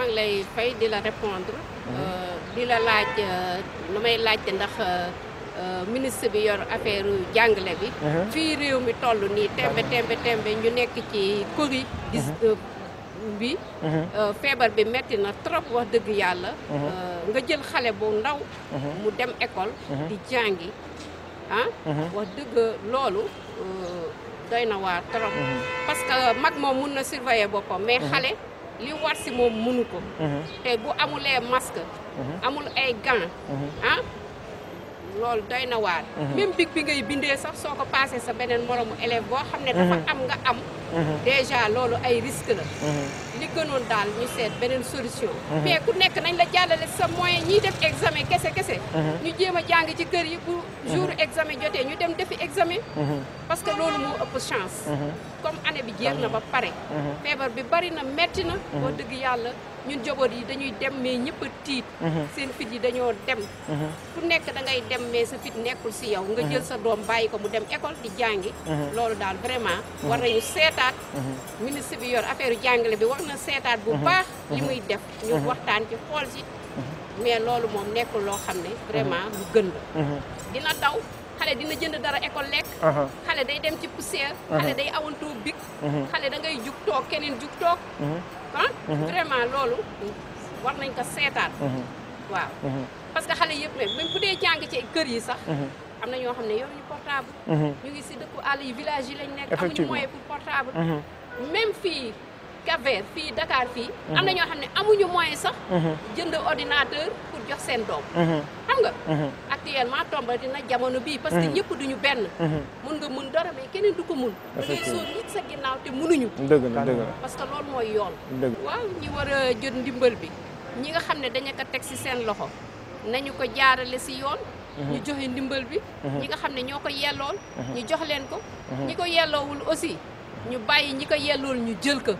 ngi lay fay di la répondre di la laaj lu may laajte ndax ministre bi yor affaire jàngale bi fii réew mi toll nii tembe tembe tembe ñu nekk ci Covid gis bi feebar bi metti na trop wax dëgg yàlla nga jël xale bu ndaw mu dem école di jàngi ah wax dëgg loolu doy na waar trop parce que mag moom mun na surveiller boppam mais xale li war si moom munu ko te bu amulee masque amul ay gants ah loolu doy na waar même big bi ngay bindee sax soo ko passé sa beneen moromu élève boo xam ne dafa am nga am déjà loolu ay risque la li gënoon daal ñu seet beneen solution mais ku nekk nañ la jàllale sa moyen ñiy def examen kese kese ñu jéem a jàng ci kër yi bu jour examen jotee ñu dem defi examen parce que loolu moo ëpp chance comme année bi jeex na ba pare feebar bi bari na metti na boo dëgg yàlla ñun joboot yi dañuy dem mais ñëpp a tiit seen fit yi dañoo dem ku nekk da ngay dem mais sa fit nekkul si yow nga jël sa doom bàyyi ko mu dem école di jàngi loolu daal vraiment war nañu seetaat ministre bi yor affaire jàngale bi war na seetaat bu baax li muy def ñu waxtaan ci xool si mais loolu moom nekkul loo xam ne vraiment lu gën la dina daw xale dina jënd dara école lekk xale day dem ci poussière xale day awantoo big xale da ngay jug toog keneen jug toog ah vraiment loolu war nañ ko seetaat waaw parce que xale yëpp même bu dee jàng ci kër yi sax am na ñoo xam ne yoruñu portable ñu ngi si dëkku àll yi village yi lañ nekk amuñu moyen pour portable même fii Cap-Vert fii Dakar fii am na ñoo xam ne amuñu moyen sax jënd ordinateur pour jox seen doom xam nga actuellement tomba dina jamono bii parce que ñëpp duñu benn mun nga mun dara mais keneen du ko mun da ngay sóor nit sa ginnaaw te munuñu dëgg la dëgg la parce que loolu mooy yoon dëgg waaw ñi war a jot ndimbal bi ñi nga xam ne dañu ko teg ci seen loxo nañu ko jaarale ci yoon ñu joxe ndimbal bi ñi nga xam ne ñoo ko yellool ñu jox leen ko ñi ko yelloowul aussi ñu bàyyi ñi ko yellool ñu jël ko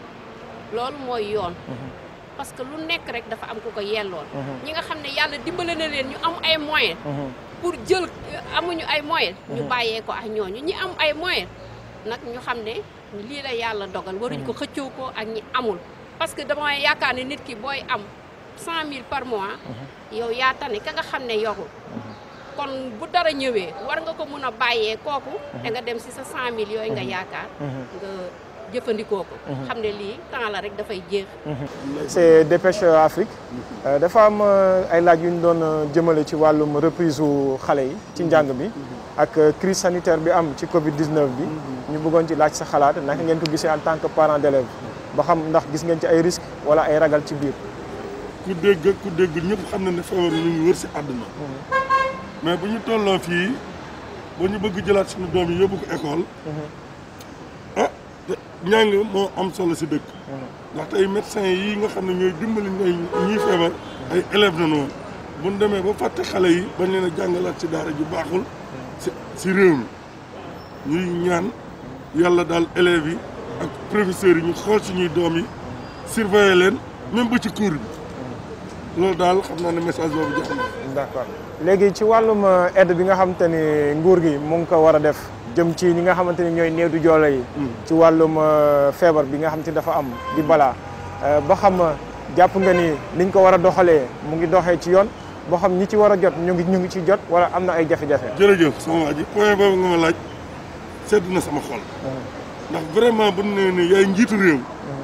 loolu mooy yoon parce que lu nekk rek dafa am ku ko yellool ñi nga xam ne yàlla dimbale na leen ñu am ay moyens pour jël amuñu ay moyens ñu bàyyee ko ak ñooñu ñi am ay moyens nag ñu xam ne lii la yàlla dogal waruñ ko xëccoo ko ak ñi amul parce que dama yaakaar ne nit ki booy am cent mille par mois yow yaa tane ka nga xam ne yorul kon bu dara ñëwee war nga ko mun a bàyyee kooku da nga dem si sa cent mille yooyu nga yaakaar nga jëfandikoo ko xam ne lii temps la rek dafay jeex c'est Dépêche Afrique dafa am ay laaj yu ñu doon jëmale ci wàllum reprise u xale yi ci njàng bi ak crise sanitaire bi am ci Covid 19 bi ñu bëggoon ci laaj sa xalaat naka ngeen ko gisee en tant que parent d'élève ba xam ndax gis ngeen ci ay risques wala ay ragal ci biir. ku dégg ku dégg ñëpp xam na ne feebar ñu ngi wër si àdduna mais bu ñu tolloo fii ba ñu bëgg jëlaat suñu doom yi yóbbu ko école ah njàng moo am solo si dëkk ndax tey médecins yi nga xam ne ñooy dimbali ñooy ñii feebar ay élèves na noonu bu ñu demee ba fàtte xale yi bañ leen a jàngalaat si daara ju baaxul si si réew mi ñuy ñaan yàlla daal élèves yi ak professeurs yi ñu xool suñuy doom yi surveiller leen même ba ci cours bi loolu daal xam naa ne message boobu jox na d'accord léegi ci wàllum aide bi nga xamante ni nguur gi mu ngi ko war a def jëm ci ñi nga xamante ni ñooy néew du joole yi ci wàllum feebar bi nga xamante ni dafa am di balaa ba xam jàpp nga ni niñ ko war a doxalee mu ngi doxee ci yoon boo xam ñi ci war a jot ñu ngi ñu ngi ci jot wala am na ay jafe-jafe jërëjëf sama waa ji point boobu nga ma laaj sedd na sama xol ndax vraiment bu ne ni yaay njiitu réew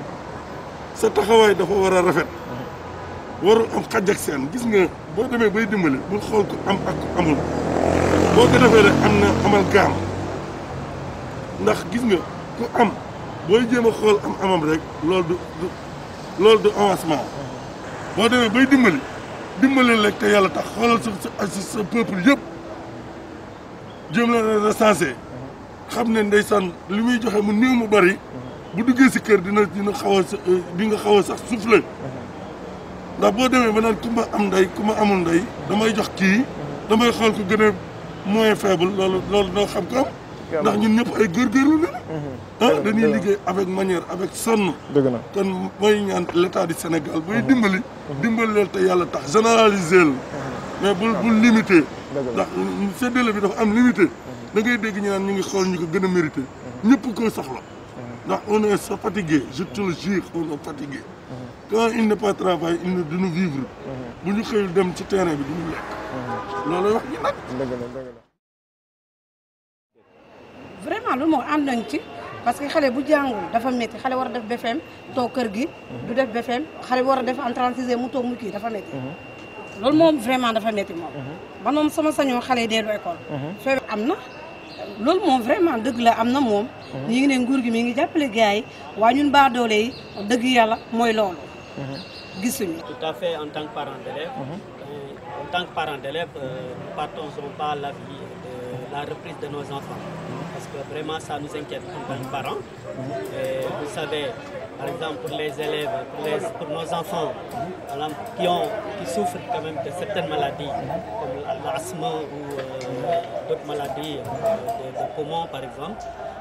sa taxawaay dafa war a rafet warul am xaj ak seen gis nga boo demee bay dimbali bul xool ko am ak ko amul boo ko defee rek am na amal gaam ndax gis nga ku am booy jéem a xool am amam rek loolu du du loolu du avancement boo demee bay dimbali dimbali rek te yàlla tax xoolal sa sa sa peuple yëpp jéem la recensé xam ne ndeysaan li muy joxe mu néew mu bari bu duggee si kër dina dina xaw a di nga xaw a sax soufflé ndax boo demee ba naan ku ma am ndey ku ma amul ndey damay jox kii damay xool ko gën a moins faible loolu loolu doo xam ko am ndax ñun ñëpp ay góorgóorlu la ah dañuy liggéey avec manière avec sonn dëgg na kon mooy ñaan l'état du Sénégal bay dimbali dimbali leen te yàlla tax généraliser la mais bul bul limité ndax séddale bi dafa am limité da ngay dégg ñu naan ñu ngi xool ñu ko gën a mérité ñëpp koy soxla ndax on est so fatigué je te le jure on est fatigué quand il n'est pas travail il ne duñu vivre bu ñu xëyul dem ci terrain bi duñu lekk loolu wax ji nag dëgg la dëgg la vraiment loolu moo ànd nañ ci parce que xale bu jàngul dafa métti xale war a def BFEM toog kër gi du def BFEM xale bu war a def en 36 mu toog mu kii dafa métti loolu moom vraiment dafa métti moom man moom sama sañoo xale yi dellu école feebar am na loolu moom vraiment dëgg la am na moom ñi ngi ne nguur gi mi ngi jàppale gars yi waaye ñun baa doole yi dëgg yàlla mooy loolu gisuñu Tout à fait en tant que parent d'élève. Euh, En tant que parent d'élève, euh, nous ne partageons pas l'avis de la reprise de nos enfants. Parce que vraiment, ça nous inquiète en tant que parents. Et vous savez, par exemple, pour les élèves, pour, les- pour nos enfants voilà, qui, ont, qui souffrent quand même de certaines maladies, comme l'asthme ou euh, d'autres maladies euh, de, de poumons, par exemple,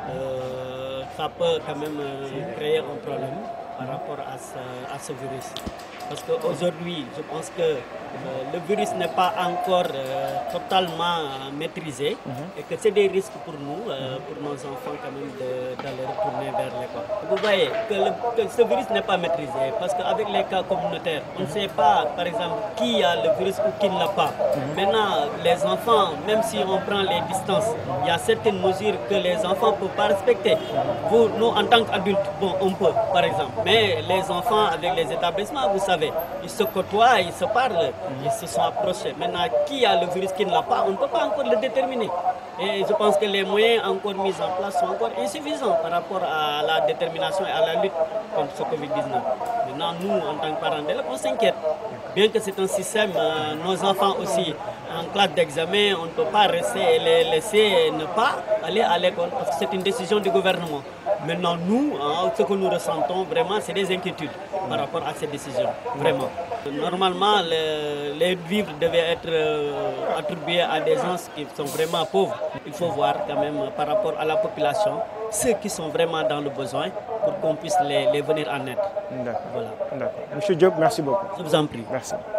euh, ça peut quand même euh, créer un problème par rapport à ce, à ce virus. Parce qu'aujourd'hui, je pense que euh, le virus n'est pas encore euh, totalement euh, maîtrisé et que c'est des risques pour nous, euh, pour nos enfants quand même de- d'aller retourner vers l'école. Vous voyez que, le- que ce virus n'est pas maîtrisé parce qu'avec les cas communautaires, on ne sait pas par exemple qui a le virus ou qui ne l'a pas. Maintenant, les enfants, même si on prend les distances, il y a certaines mesures que les enfants ne peuvent pas respecter. Vous, nous, en tant qu'adultes, bon, on peut, par exemple. Mais les enfants avec les établissements, vous savez, ils se côtoient, ils se parlent, ils se sont approchés. Maintenant, qui a le virus, qui ne l'a pas, on ne peut pas encore le déterminer. Et je pense que les moyens encore mis en place sont encore insuffisants par rapport à la détermination et à la lutte contre ce Covid-19. Maintenant, nous, en tant que parents d'élèves, on s'inquiète. Bien que c'est un système, euh, nos enfants aussi, en classe d'examen, on ne peut pas rester et les laisser ne pas aller à l'école parce que c'est une décision du gouvernement. Maintenant, nous, hein, ce que nous ressentons vraiment, c'est des inquiétudes par rapport à ces décisions. Vraiment. Normalement, le- les vivres devaient être euh, attribués à des gens qui sont vraiment pauvres. Il faut voir quand même euh, par rapport à la population, ceux qui sont vraiment dans le besoin pour qu'on puisse les, les venir en aide. d'accord Voilà. d'accord monsieur Diop merci beaucoup Je vous en prie. merci